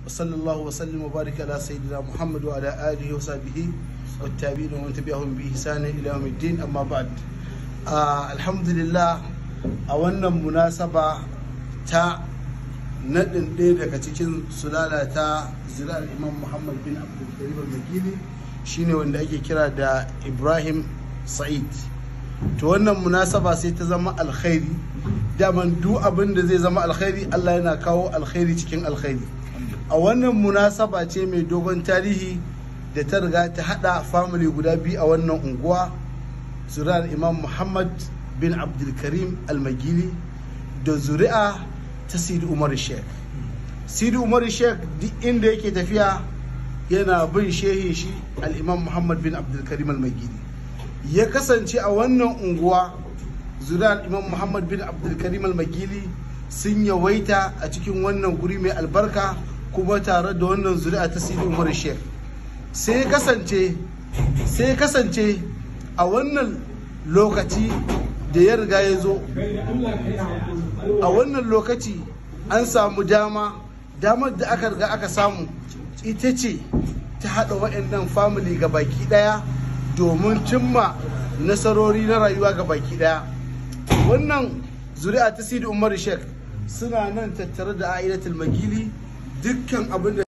وصلى الله وسلم وبارك على سيدنا محمد وعلى آله وصحبه والتابعين ومن تبعهم بإحسان إلى يوم الدين أما بعد آه الحمد لله أولا مناسبة تا naɗin ɗaya daga cikin sulala ta zirar imam muhammad bin abdulkarim al-magili shine wanda ake kira da ibrahim sa'id to wannan munasaba sai ta zama alkhairi daman duk abin da zai zama alkhairi allah yana kawo alkhairi cikin alkhairi a wannan munasaba ce mai dogon tarihi da ta riga ta hada family guda biyu a wannan unguwa zuri'ar imam muhammad bin abdulkarim al-magili da zuri'a ta sidi umar sheikh sidi umar sheikh duk inda yake tafiya yana bin shehin shi al-imam muhammad bin abdulkarim al-magili ya kasance a wannan unguwa zuri'ar imam muhammad bin abdulkarim al-magili sun yawaita a cikin wannan guri mai albarka kuma tare da wannan zuri'a ta sidi umar sheikh sai kasance sai kasance a wannan lokaci da ya riga ya zo a wannan lokaci an samu dama damar da aka riga aka samu ita ce ta haɗa waɗannan family ga baki ɗaya domin cimma nasarori na rayuwa ga baki ɗaya wannan zuri'a ta sidi umar sheikh suna nan tattare da aidatul magili dukkan abin da